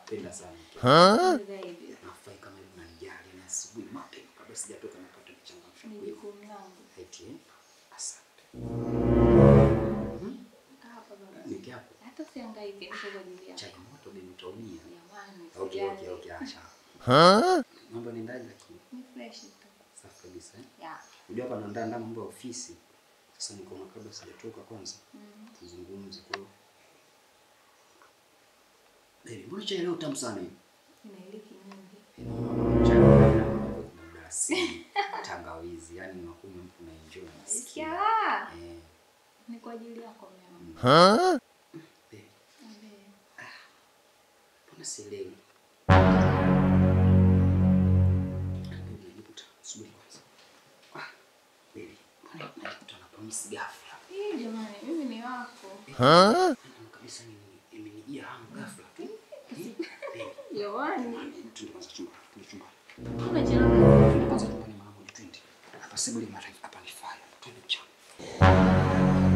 nakupenda sana mke wangu. Zaidi. Nafurahi kama hivi unanijali na asubuhi mapema kabla sijatoka napata kuchangamsha Ni kweli. jukumu langu. Eti eh? Asante. Kaa hapa baba. Niki hapo. Hata usihangaike, niko kwa ajili yako. Chai moto bin utaumia. Jamani, Okay, usijali. okay, okay, acha. Mambo yanaendaje lakini? Ni fresh tu. Safi kabisa eh? Ya. Unajua hapa naandaa ndaa mambo ya ofisi. Sasa niko na kabla sijatoka kwanza Mm. tuzungumze kwa hiyo. Baby, mbona chai leo tamu sana hii? Ina iliki nyingi. Chai na mdalasini, tangawizi, yani unakunywa mtu na enjoy unasikia. Sikia. Eh. Ni kwa ajili yako mimi. Baby, Ambe. mbona sielewi? Baby, najikuta subiri kwanza. Ah, baby, mbona najikuta na promise ghafla? Hii jamani, mimi ni wako. Naona kabisa nini imenijia hamu ghafla tu. Baby, Jamani. twende kwanza chumba, twende chumba. Unachelewa. Twende kwanza chumbani mara moja, twende. Hapa sebule mara hapa ni fire. Twende mchana.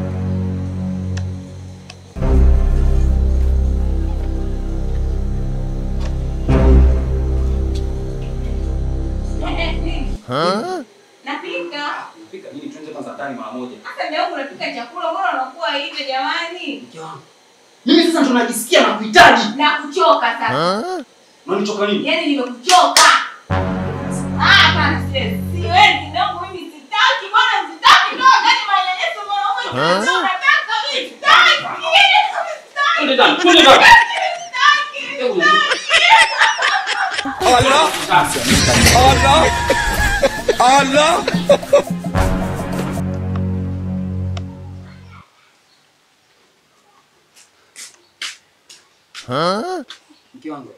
Napika. Pika nini? Twende kwanza ndani mara moja. Hata leo unapika chakula, mbona unakuwa hivyo jamani? Mke wangu. Mimi sasa ndo najisikia na kuhitaji. Na kuchoka sasa. Unanichoka nini? Yaani nimekuchoka. Ah, hapana siwezi. Siwezi ndio mimi sitaki bwana sitaki ndio gani manyanyaso mwanaume ndio nataka mimi sitaki. Sitaki. Twende ndani, twende ndani. Sitaki. Hebu Mke wangu.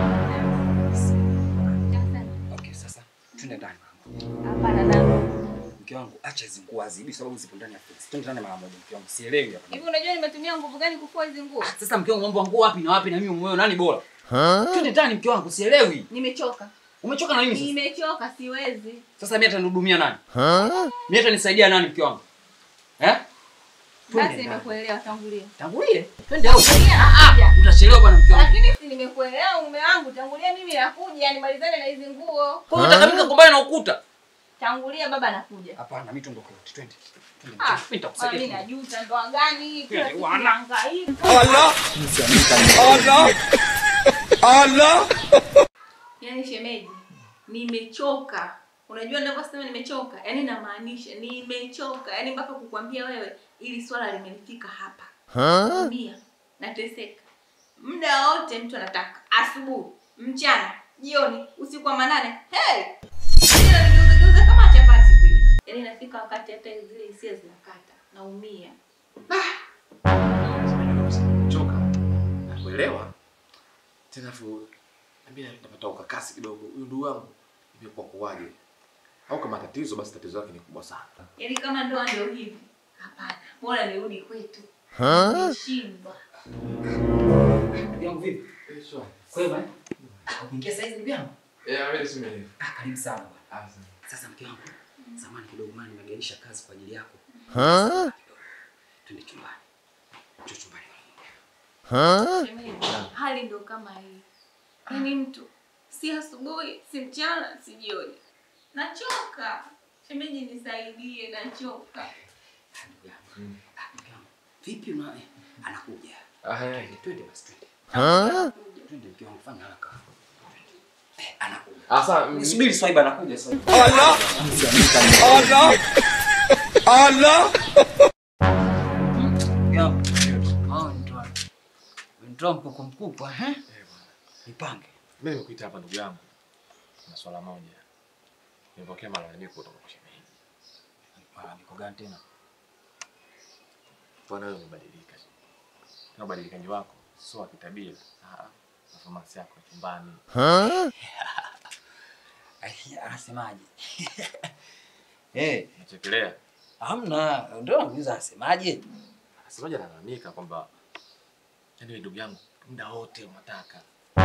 Okay, sasa twende ndani mara moja. Hapana na. Mke wangu, acha hizo nguo azibi sababu zipo ndani ya fix. Twende ndani mara moja mke wangu. Sielewi hapa. Hivi unajua nimetumia nguvu gani kufua hizi nguo? Sasa mke wangu mambo ya nguo wapi na wapi na mimi moyo nani bora? Twende ndani mke wangu, sielewi. Nimechoka. Umechoka na nini sasa? Nimechoka siwezi. Sasa mimi atanihudumia nani? Mimi atanisaidia nani mke wangu? Eh? Twende Basi ndani. nimekuelewa tangulia. Tangulie. Twende au. Tangulia Ah, nakuja. utachelewa bwana mke wangu. Lakini si nimekuelewa mume wangu, tangulia mimi nakuja nimalizane na hizi nguo. Kwa hiyo unataka mimi kugombana na ukuta? Tangulia baba nakuja. Hapana, mimi tuondoke wote. Twende. Twende. Ah, Mimi nitakusaidia. mimi najuta ndoa gani? Kila siku Wana. nahangaika. Yaani shemeji, nimechoka. Unajua ninavyosema nimechoka? Yaani namaanisha nimechoka. Yaani mpaka kukwambia wewe ili swala limenifika hapa. Naumia, nateseka. Muda wote mtu anataka asubuhi, mchana, jioni, usiku wa manane. Hey! Yaani nimegeuza kama chapati vile. Yaani inafika wakati hata zile hisia zinakata. Naumia. choka nakuelewa tena fu nami napata ukakasi kidogo huyu ndugu wangu imekuwa kuwaje au kama tatizo basi tatizo lake ni kubwa sana Yaani kama ndoa ndio hivi. Hapana. Bora nirudi kwetu. Nimeshindwa. Ndugu yangu vipi? Kwema eh? Ukiingia saizi ndugu yangu? Ah, karibu sana bwana. Sasa mke wangu, samani kidogo maana nimegairisha kazi kwa ajili yako. Twende chumbani. Njoo chumbani. Shemeji, hali ndo kama hii. Yaani mtu si asubuhi, si mchana, si jioni. Nachoka. Shemeji nisaidie, nachoka. Ah, ndugu yangu. Ah, ndugu yangu. Vipi una eh, anakuja. Twende basi twende. Twende mke wangu fanya haraka. Eh, anakuja. sasa Subiri Swaiba anakuja Swaiba. Yo. Oh, nitoa. Nitoa mkuku mkuku, eh? Nipange. mi nimekuita hapa ndugu yangu na swala moja nimepokea malalamiko kutoka kwa shemeji Malalamiko gani tena? bwana wewe umebadilika na ubadilikaji wako sio wa kitabia Ah, performance yako ya chumbani Ai, Anasemaje? Eh, nachekelea hamna, ndio namuuliza anasemaje? semaji analalamika kwamba yani ndugu yangu muda wote unataka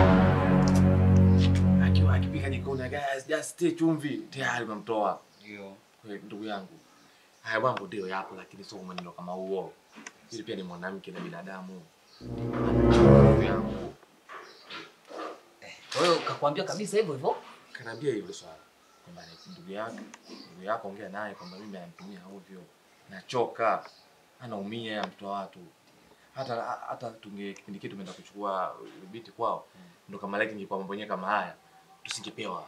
akiwa akipika jikoni guys just stay chumvi tayari unamtoa Ndio. Kwa hiyo ndugu yangu haya mambo ndio yapo lakini sio mwenendo kama huo ili pia ni mwanamke na binadamu ndugu yangu Kwa hiyo kakwambia kabisa hivyo hivyo? Kanaambia hivyo swala kwamba ni ndugu yako, ndugu yako ongea naye kwamba mimi ananitumia ovyo, nachoka, anaumia ya mtoto wa watu. Hata hata tunge kipindi kitu tumeenda kuchukua binti kwao, ndo kama like ingekuwa mambo yenyewe kama haya, tusingepewa.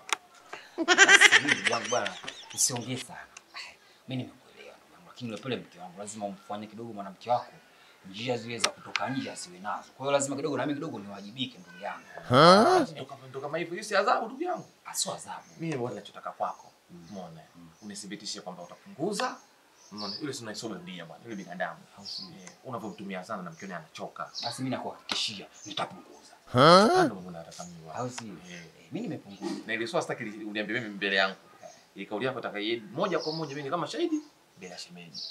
Basi mimi ndugu yangu bwana, usiongee sana. Mimi nimekuelewa ndugu yangu, lakini yule pale mke wangu lazima umfanye kidogo mwanamke wako njia zile za kutoka nje asiwe nazo. Kwa hiyo lazima kidogo na mimi kidogo niwajibike ndugu yangu. Ndo kama ndo kama hivyo, hiyo si adhabu ndugu yangu. Asio adhabu. Mimi bwana nachotaka kwako, umeona, unithibitishe kwamba utapunguza Unaona, yule si unaisoba dunia bwana, yule binadamu. Eh, unavyomtumia sana na mkione anachoka. Basi mimi nakuhakikishia nitapunguza. Ndio mambo natazamiwa. Au si? Eh. Eh, Mimi nimepunguza. na ile swala sitaki li- uniambie mimi mbele yangu. Ile kauli yako nataka iende moja kwa moja mimi kama shahidi mbele ya shemeji.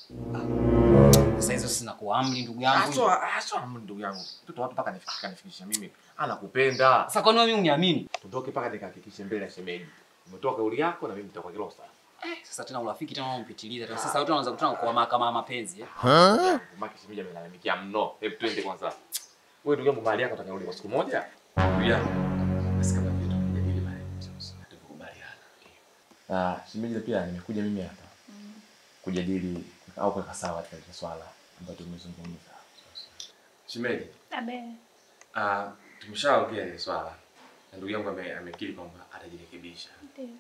Sasa hizo sina kuamri ndugu yangu. Aswa aswa ndugu yangu. Mtoto watu paka nifikisha kanifikisha mimi. Anakupenda. Sasa kwa nini mimi uniamini? Tutoke paka nikahakikishe mbele ya shemeji. Umetoa kauli yako na mimi nitakuwa kilosa. Sasa tena urafiki tena unampitiliza tena. Sasa watu wanaanza kutana kwa mahakama ya mapenzi eh. Maki shemeji amenalamikia mno. Hebu twende kwanza. Wewe ndugu yangu mahali yako utakarudi kwa siku moja? Ndugu yangu. Basi kama vile tukijadili mahali sasa tukubaliana. Ah, shemeji pia nimekuja mimi hapa. Kujadili au kuweka sawa katika swala ambalo tumezungumza. Shemeji, Abe. Ah, tumeshaongea ile swala na ndugu yangu ame- amekiri kwamba atajirekebisha. Ndio.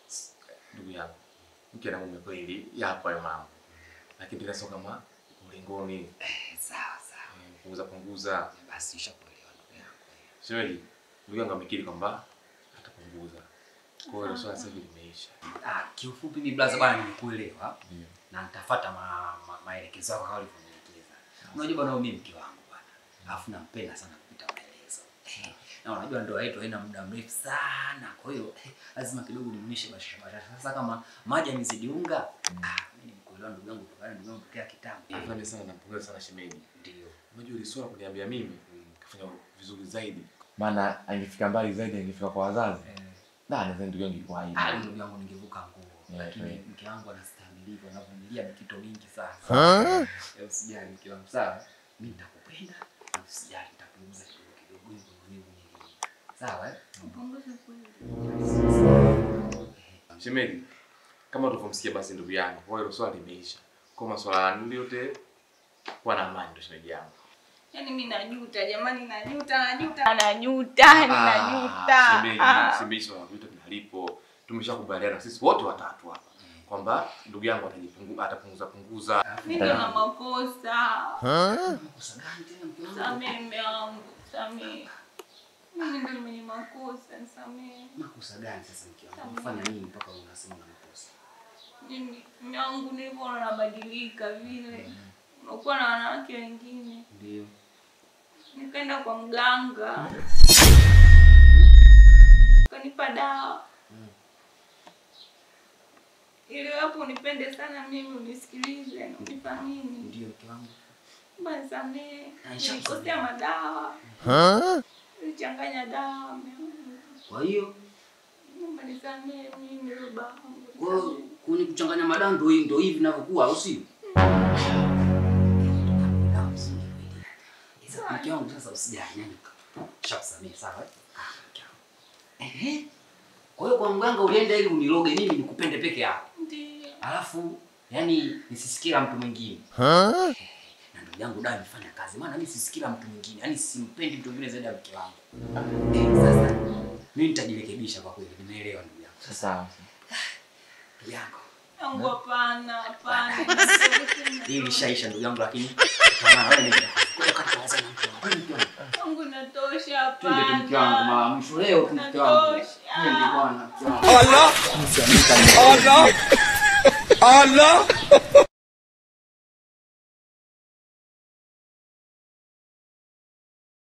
Ndugu yangu, mke na mume kweli yapo hayo mambo, lakini tena sio kama ulingoni. Eh, Sawa sawa. Eh, Punguza punguza. Basi nishakuelewa ndugu yangu. Shemeji, ndugu yangu amekiri kwamba atapunguza. Kwa hiyo hilo swala sasa hivi limeisha. Ah, kiufupi mimi blaza bwana nimekuelewa Ndio. na nitafuata ma, ma, maelekezo yako kama ulivyonielekeza. Unajua bwana mimi mke wangu bwana. Alafu nampenda sana kupita maelezo. Eh, Na unajua ndoa yetu haina muda mrefu sana. Kwa hiyo eh, lazima kidogo nimnishe bashasha bashasha. Sasa kama maji yamezidi unga, ah mimi nimekuelewa ndugu yangu kutokana ndugu yangu tokea kitambo. Eh, Afanye sana nampongeza sana shemeji. Ndio. Unajua ile swala kuniambia mimi kafanya vizuri zaidi. Maana angefika mbali zaidi angefika kwa wazazi. Eh, Na nadhani ndugu yangu ilikuwa hivi. Ah, ndugu yangu ningevuka nguo. Yeah, Lakini yeah. mke wangu anastahimiliwa, anavumilia mikito mingi sana. Eh, Usijali mke wangu sawa? Mimi nitakupenda na usijali nitapunguza kidogo kidogo hivyo maumivu nyingi. Sawa eh? Upunguze kweli. Shemeji, kama tulivyomsikia basi ndugu yangu, kwa hiyo swala limeisha. Kwa masuala yangu yote kuwa na amani ndio shemeji yangu. Yaani mimi najuta jamani, najuta, najuta, najuta, najuta. Shemeji, Ah. shemeji swala vitu tunalipo. Tumeshakubaliana sisi wote watatu hapa kwamba ndugu yangu atajipunguza atapunguza punguza. Mimi ndo na makosa. Makosa gani tena mke wangu? Samehe mume wangu, samehe. Mimi ndo mwenye makosa, samehe. Makosa gani sasa mke wangu? Unafanya nini mpaka unasema una makosa? Mimi mume wangu nilivyoona nabadilika vile. Unakuwa na wanawake wengine. Ndio. Nikaenda kwa mganga. Kanipa dawa. Ili hapo unipende sana mimi unisikilize na unithamini. Ndio mke wangu. Basi samehe. Aisha, Nilikosea madawa. Nilichanganya dawa mume wangu. Kwa hiyo Naomba nisamehe mimi baba wangu. kwa hiyo kuni kuchanganya madawa ndio hii ndio hivi vinavyokuwa au sio? Dawa msingi kweli. Sasa mke wangu sasa usijali nani? Shakusamehe sawa? eh? Ah, mke wangu. Ehe. Kwa hiyo kwa mganga ulienda ili uniloge mimi nikupende peke yako. Ndio. Alafu yani nisisikia mtu mwingine. Na ndugu yangu dawa imefanya kazi. Maana mimi sisikila mtu mwingine. Yaani simpendi mtu mwingine zaidi ya mke wangu. Eh, sasa mimi nitajirekebisha kwa kweli. Nimeelewa ndugu yangu. Sasa Ndugu yangu. Yangu hapana, hapana. Hii ilishaisha ndugu yangu lakini kama wewe nenda. Kuja kata kaza na mke wangu. Mke wangu. Yangu inatosha, Twende tu mke wangu hapana. mara mwisho leo tu mke wangu. Natosha. Twende bwana. mke wangu. Allah Allah Allah